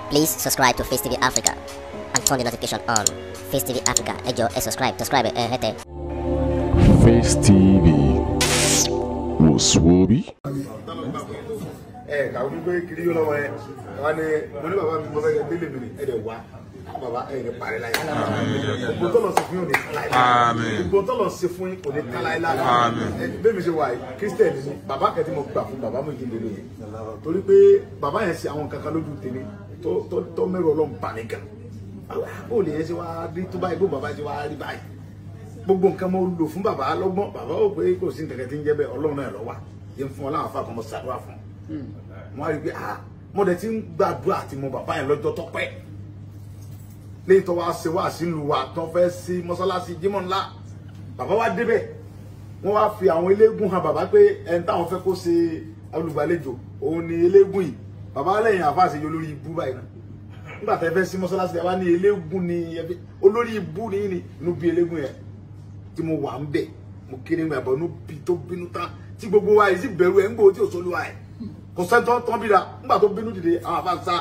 Please subscribe to Face TV Africa and turn the notification on. Face TV Africa, ẹ jọ̀ọ́ ẹ subscribe, subscribe ẹ hẹ́tẹ̀. Face TV wò sùwòbí. ẹ kàwé gbígbé kiri yóò lọ́wọ́ ẹ wọn ni mo ní bàbá mi mo fẹ́ kẹ́ délé mi ni ẹ dẹ̀ wá bàbá ẹ ní parí láyé gbogbo tó lọ sí fún yín ò ní kálá yìí Àmín. gbogbo tó lọ sí fún yín ò ní kálá yìí lára Àmín. bẹ́ẹ̀ mi ṣe wà yìí kírísítẹ̀nì ni bàbá kẹ́tí mo gbà fún bàbá mi jí lélẹ̀ yìí torí pé bàbá yẹn ṣe àwọn kankan lójú tèmi tó tó tó mẹ́rọ ọlọ́run bà mí gan ó lè yẹn ṣe wá rí tó báyìí bó bàbá ṣe wá rí báyìí gbogbo nǹkan mo lò fún bàbá lọ́gbọ́n bàbá ò pé kò sí nǹkan kan tí ń jẹ́ bẹ́ẹ̀ ọlọ́run náà lọ́wọ́ yẹn fún ọ láwọn afá kan mo ṣàdúrà fún wọn á rí i pé ah mo dẹ̀ ti ń gbàdúrà àti mo bàbá yẹn lọ́jọ́ tó pẹ́ lẹ́yìn tó wá ṣe wá sílùú wa tó fẹ́ sí mọ́sálásí jímọ̀ ńlá bàbá wa débẹ̀ wọ́n wá fi àwọn eléégún hàn bàbá pé ẹni táwọn fẹ́ kó ṣe olùgbàlejò òun ni eléégún yìí bàbá lẹ́yìn àfáàṣe yọ lórí ibú báyìí náà nígbà tẹ́ fẹ́ sí mọ́sálásí ẹ wá ní eléégún ni ẹbí olórí ibú ni yìí ni inú bí eléégún yẹn tí mo wà ń bẹ̀ mo kéré ń gbàgbọ́ inú bí tó bínú tán tí gbogbo wa yìí sì bẹ̀rù ẹ̀ ń gbòó tí ò sólúwa ẹ̀ kò sẹ́ńtọ́ tán bí ra nígbà tó bínú dìde àwọn àfa sá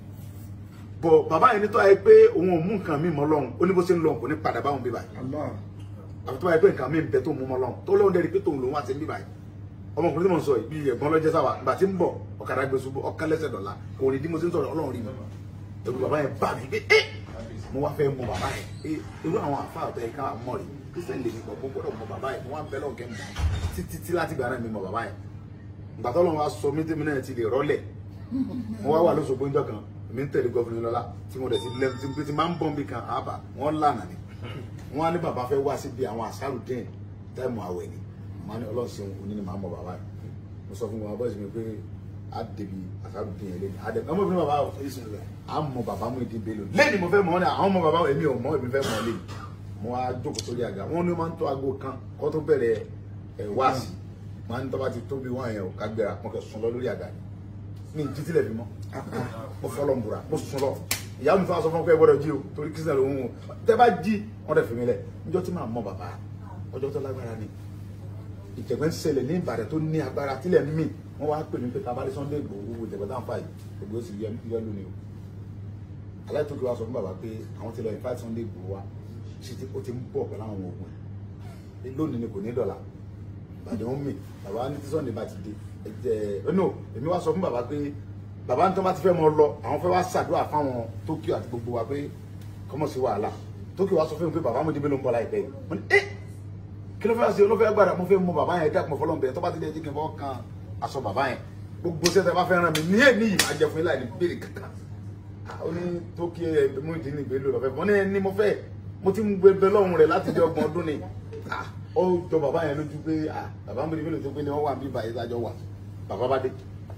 bọ̀ bàbá yẹn nítorí pé òun ò mú nǹkan mi mọ́ lọ́hùn ó ní bó ṣe ń lọ kò ní padà báwọn bí báyìí àfi tó bá yẹ pé nǹkan mi ń bẹ tó mú mọ́ lọ́hùn tó lóun dẹ́rì pé tòun lòun wá sí bí báyìí ọmọkùnrin tí mo ń sọ yìí bí ẹ̀gbọ́n lọ́jẹ́ sáwà ìgbà tí ń bọ̀ ọ̀kadà gbé ṣubú ọ̀kan lẹ́sẹ̀ dọ̀la kò ní bí mo ṣe ń sọ̀rọ̀ ọlọ́run rí mi ẹ̀rù bàbá yẹn bà mí pé ẹ́ mo wá fẹ́ mọ bàbá yẹn pé irú àwọn àfa àtọ̀ yẹn ká mọ̀ rí kristian lè mi pọ̀ mo gbọ́dọ̀ mọ bàbá yẹn mo wá ń bẹ lọ́ọ̀kẹ́ mọ̀ títí tí láti gbà náà mi mọ bàbá yẹn ìgbà tó lọ́wọ́ sọ mí tèmi náà ti lè rọ́lẹ̀ mo wá wà lóṣogbo ńjọ́ kan mi ń tẹ̀lé gọ́fìnrin lọ́la tí mo dẹ̀ ti lẹ́nu tí mo ti máa ń bọ̀ nbí kan àbá wọ́n lànà ni wọ́n á ní bàbá fẹ́ wá síbi àwọn àṣàrù dín táìmù àwẹ̀ ni mo á ní ọlọ́run ṣeun òní ni màá mọ bàbá yẹn mo sọ fún wọn bọ́ọ̀ sí mi pé á débi àṣàrù dín yẹn lẹ́nu àdẹ ọmọ ìbínú bàbá á mọ bàbá mú ìdí bẹ́ẹ̀ lónìí lẹ́ni mo fẹ́ mọ̀ ọ́ ní àwọn ọmọ bàbá èmi ò mọ̀ èmi fẹ́ mọ̀ ọ́ lẹ́yìn mo wá jókòó sórí àga wọn ní máa ń tó aago kan kó tó bẹ̀rẹ̀ ẹ̀ wáàsì máa ń tọ́ bá ti tóbi wọ́n yẹn ò ká gbéra mo kẹ́ sùn lọ lórí àga ni mi jí tilẹ̀ fi mọ́ mo fọlọ́ ń bura mo sùn lọ ìyá mi fún aṣọ fún ọkọ ẹ gbọ́dọ̀ jí o torí kí sinmi òun o tẹ bá jí wọn dẹ fi mi lẹ níjọ́ tí màá mọ bàbá ọjọ́ tó lágbára ni ìjẹ̀gbẹ́ ń ṣẹlẹ̀ ní Ìbàdàn tó ní agbára tílẹ̀ ń mì wọ́n wá pè mí pé tabali Sunday Igboho ìjẹ̀gbẹ́ tá à ń fà yìí gbogbo ó sì yẹ yẹ lónìí o aláìtókè wa sọ fún bàbá pé àwọn ti lọ invite Sunday Igboho wa ṣe ti ó ti ń bọ̀ pẹ̀lú àwọn ogun ẹ̀ lónìí ni kò ní dọ̀là Ìbàdàn ń mì bàbá ní tí Sunday bá ti dé ẹ̀jẹ̀ no èmi wá sọ fún bàbá pé bàbá ní tó bá ti fẹ́ mọ lọ àwọn fẹ́ wá ṣàdúrà fáwọn Tókíò àti gbogbo wa pé kọ́mọ̀ sí wàhálà Tókíò wá sọ fún mi pé bàbá mi débé ló ń bọ̀ láìpẹ́ yìí mo ní ẹ́ kí ló fẹ́ ṣe olófẹ́ gbàdá mo fẹ́ mọ bàbá yẹn dákun fọlọ́n bẹ̀rẹ̀ tó bá ti dé jíkìn fọ́ kan aṣọ bàbá yẹn gbogbo sẹ́tẹ̀ bá fẹ́ ràn mí ní èmi yìí máa jẹ fún yín láì ní béèrè kankan ó ní Tókíò ẹ̀ mú ìdí ní ìgbélò lọ́fẹ́ mo ní ní mo fẹ́ mo ti ń gbé lọ́hùn rẹ̀ láti jẹ ọgbọ̀n ọdún ni ó jọ bàbá yẹn lójú pé bàbá mi débé ló tó pé ni wọ́n wà bí bàyẹ̀ sájọ wà bàbá bá dé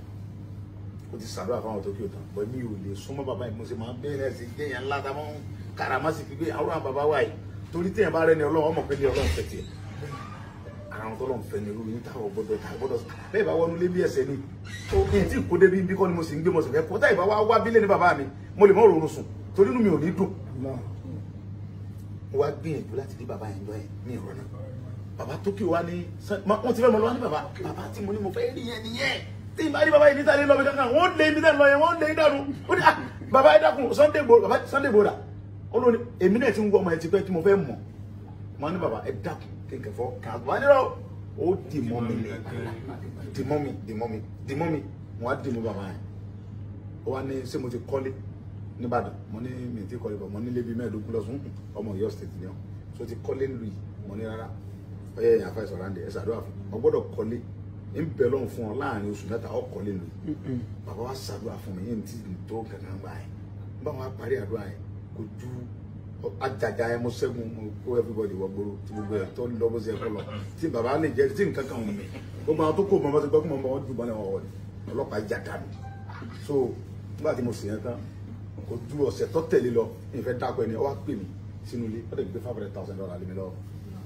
ó ti sàdúrà fáwọn tó kí o tán bọ́ mi ò lè súnmọ́ bàbá yìí mo sì máa ń bẹ̀rẹ̀ sí jẹ́yàn ńlá tá a máa ń karama sí fi gbé àwọn àwọn bàbá wa yìí torí téèyàn bá rẹ ni ọlọ́run ọmọ pé ní ọlọ́run fẹ́ tiẹ̀ ara wọn tọ́lọ́run fẹ́ ni irú yín táwọn gbọ́dọ̀ tá gbọ́dọ̀ bẹ́ẹ̀ bá wọnú lé bí ẹsẹ̀ ni ó kí n tí kó débi bí kọ́ ni mo sì ń gbé mo sì fẹ́ kó táyì bá wá wá bílẹ̀ ní bàbá mi mo lè mọ́ òróró sùn torí inú mi ò ní dùn mo wá gbìyànjú láti dé bàbá yẹn jọ yẹn ní ìrọ̀nà bàbá tó kí wa ní wọ́n ti fẹ́ mọ lọ́wọ́ ní bàbá bàbá tí mo ní mo fẹ́ rí yẹn nìyẹn tí n bá rí bàbá yìí níta lé lọ́bì kankan wọ́n lé ibi tẹ́ lọ yẹn wọ́n lé dànù ó ní bàbá yìí dákun Sunday Igboho bàbá Sunday Igboho dà ó lóni èmi náà ti ń wọ ọmọ ẹ ti pẹ́ tí mo fẹ́ mọ̀ wọ́n ní bàbá ẹ dákun kéńkẹ́ fọ́ kàn án wọ́n ní lọ ó dì mọ́ mi ní dì mọ́ mi dì mọ́ mi dì mọ́ mi wọ́n á dì mọ́ bàbá yẹn ó wá ní ṣé mo ti kọ́lé nìbàdàn mo ní mi ti kọ́lé bọ̀ mo nílé bíi mẹ́ẹ̀ẹ́dógún lọ́sùn ọmọ Ọ̀yọ́ state ni ọ́ so ti kọ́lé nílùú yìí mo ní rárá ọyẹ ẹ̀yìn afẹ́ sọ̀rọ̀ àǹdẹ̀ ẹ̀ ṣàdúrà fún ọ gbọ́dọ̀ kọ́lé ń bẹ lọ́hùn fún ọ láàrin oṣù mẹ́ta ọkọ̀ lè lò bàbá wa ṣàdúrà fún mi yẹn ti tó kankan gbà yẹn bá wọn parí àdúrà yẹn kò ju ajaja yẹn mo ṣẹ́gun mo kó everybody wọ gbòòrò tí gbogbo ẹ̀ tó lọ bó ṣe kọ́ lọ tí bàbá lè jẹ́ tí nǹkan kan wù mí gbogbo àwọn tó kó mọ́ bá ti gbọ́ kó mọ́ bá wọn ju bọ́lẹ̀ wọn wọ̀ ni ọlọ́pàá jà dànù so nígbà tí mo sì yẹn tán kò ju ọ̀sẹ̀ tó tẹ̀lé lọ ìfẹ́ dákọ̀ ẹni ọ wá pè mí sínú ilé ó dẹ̀ gbé five hundred thousand dollars lé mi lọ́wọ́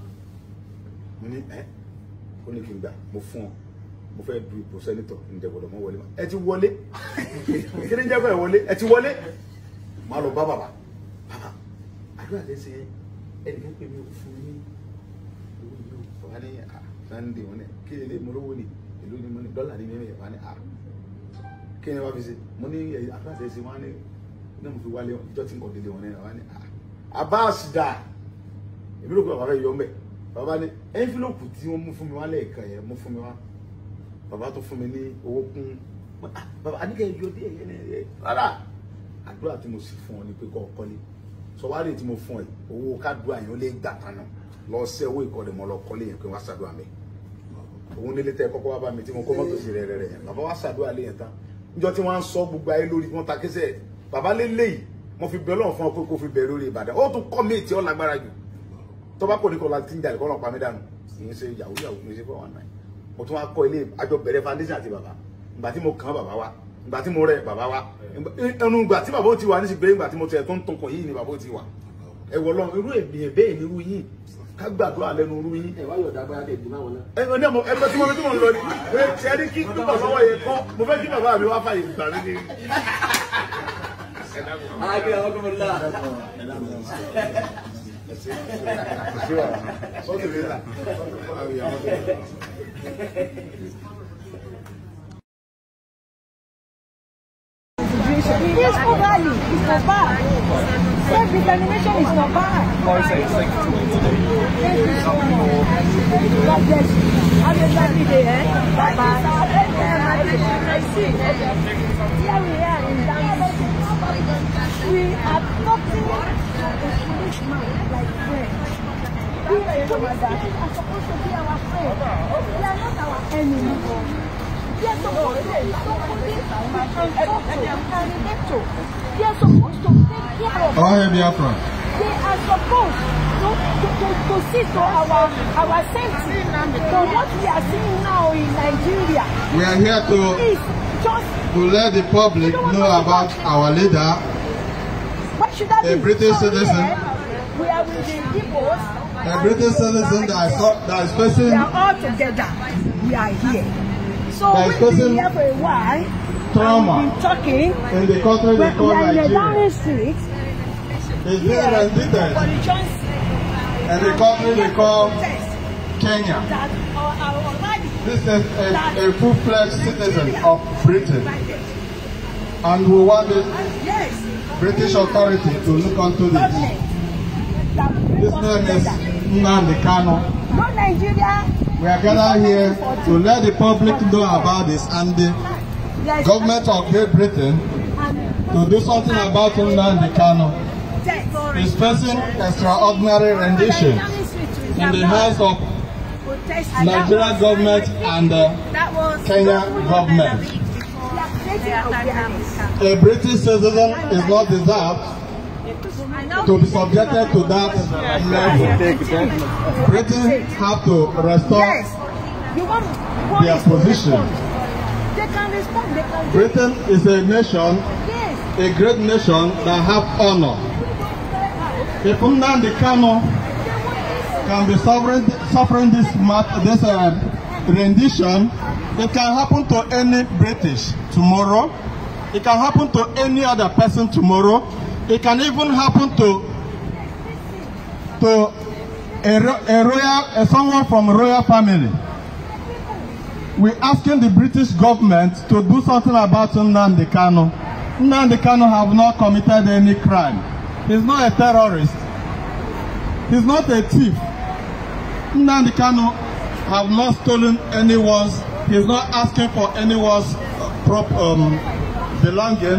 mo ní ẹ́ ó ní kí n gbà mo fún ọ mo fẹ́ du ipò sẹ́nitọ̀ ǹjẹ́ gbọ́dọ̀ mọ́ wọlé ma ẹ ti wọlé kí ni jẹ́ fẹ́ wọlé ẹ ti wọlé máa lọ bá bàbá bàbá àdúrà lè ṣe ẹnìkan pè mí ò fún mi owó yìí ò wá ní Sunday wọn ní kí lè mo lówó ni èló ni mo ní dọ́là ní mímí wá ní à kí ni wọ́n fi ṣe mo ní àdúrà lè ṣe wọ́n á ní náà mo fi wálé ìjọ tí n kò délé wọn náà wá ní Abbas dà èmi ló kọ́ bàbá fẹ́ yọ mẹ́ bàbá ní ẹ́ńfílọ́pù tí wọ́n mú fún mi wá lẹ́ẹ̀kan yẹn mú fún mi wá bàbá tó fún mi ní owó kún Ah, bàbá àníkẹ́ yọ dé ẹ̀yẹ ní ẹ̀yẹ rárá àdúrà tí mo sì fún ọ ni pé kọ́ ọ kọ́lé sọwárì tí mo fún ẹ owó kádùá yẹn ó lè gbà tán náà lọ sí owó ìkọlẹ̀ mọ́ lọ kọ́lé yẹn pé wọ́n á ṣàdúrà mi òun nílé tẹ kọ́kọ́ wá bá mi tí mo kó mọ́tò sí rẹ̀ rẹ̀ rẹ̀ yẹn bàbá wa ṣàdúrà lé yẹn tán níjọ́ tí wọ́n á ń sọ gbogbo ayé lórí wọ́n ta kẹsẹ̀ bàbá lé léyìí mo fi bẹ̀ lọ́wọ́ fún ọ pé kó fi bẹ̀ lórí Ìbàdàn ó tún kọ́ mi tí ó lágbára jù tó bá kò ní kọ́ la ti ń jalè kọ́ lọ́ọ́ pa mí dànù kì í ṣe yahoo yahoo kì í ṣe fọ́ wọn náà mo tún wá kọ́ ilé àjọ bẹ̀rẹ̀ foundation àti bàbá ìgbà tí mo kàn bàbá wa ìgbà tí mo rẹ̀ bàbá wa ẹnu ìgbà tí bàbá ó ti wà ní sígbẹ́ ìgbà tí mo tẹ̀ tó ń tunkun yìí ni bàbá ó ti wà ẹ wọ lọ irú ènìyàn bẹ́ẹ̀ ni irú yìí ká gbàdúrà lẹ́nu irú yìí ẹ wá yọ̀dá bá dé ìdímọ̀ wọn náà. ẹ ẹ ní ọmọ ẹgbẹ́ tí mo fi tí mo ń lọ ni ẹ ti ẹni kí púpọ̀ lọ́wọ́ yẹn kọ́ mo fẹ́ kí bàbá mi wá fàyè gbà mí ni. Àgbẹ̀ àwọn ọkùnrin náà. Peaceful rally is not bad. Self-determination is not bad. Thank you so much. God bless you. Have a lovely day, eh? Bye-bye. Here we are in Dance. We are talking to a policeman like friends. We policemen are supposed to be our friends. They are not our enemies. They are supposed to be somebody we can talk to, we can relate to. They are supposed to take care of us. Ọhịa Biafra. They are supposed to, to, to, to see to our, our safety. So what we are seeing now in Nigeria We are here to, is just, to let the public know about our leader, what should that A be? British So citizen. here, We are with the Igbos. a British citizen that is, that is facing We are all together. We are here. So That is we've been causing here for a while. trauma We've been talking. in the country they We call we are in the Nigeria. Downing Street. He's being Here, rendited for the chance in the country they call protest Kenya. that our, our body This is a, a full-fledged citizen of Britain. And we want the Yes, British authority to look onto this. government. That bring His us name is together. Nnamdi Kanu. No Nigeria. We are gathered here to let the public know about this and the Yes. government of Great Britain to do something about Nnamdi Kanu. He's facing extraordinary rendition in the hands of Nigerian government and the Kenya government. A British citizen is not deserved to be subjected to that level. Britain have to restore Yes. You want, you want their us to position. respond. They can respond. They can do Britain is a nation, Yes. a great nation that have honor. If Nnamdi Kanu can be suffering, suffering this, mat- this uh, rendition, it can happen to any British tomorrow. It can happen to any other person tomorrow. It can even happen to to a, ro- a royal, uh, someone from a royal family. We're asking the British government to do something about Nnamdi Kanu. Nnamdi Kanu have not committed any crime. He's not a terrorist. He's not a thief. Nnamdi Kanu have not stolen anyone's. He's not asking for anyone's uh, prop, um, belonging.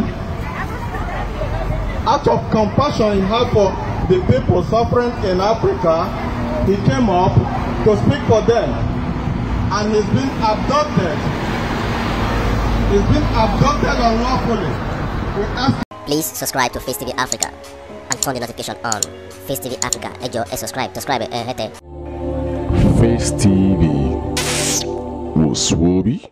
Out of compassion he had for the people suffering in Africa, he came up to speak for them and he's been abducted. He's been abducted unlawfully. We ask Please subscribe to Face TV Africa and turn the notification on. Face TV Africa, ẹ jọ̀ọ́ ẹ subscribe, subscribe ẹ hẹ́tẹ̀. Face TV was Swoby.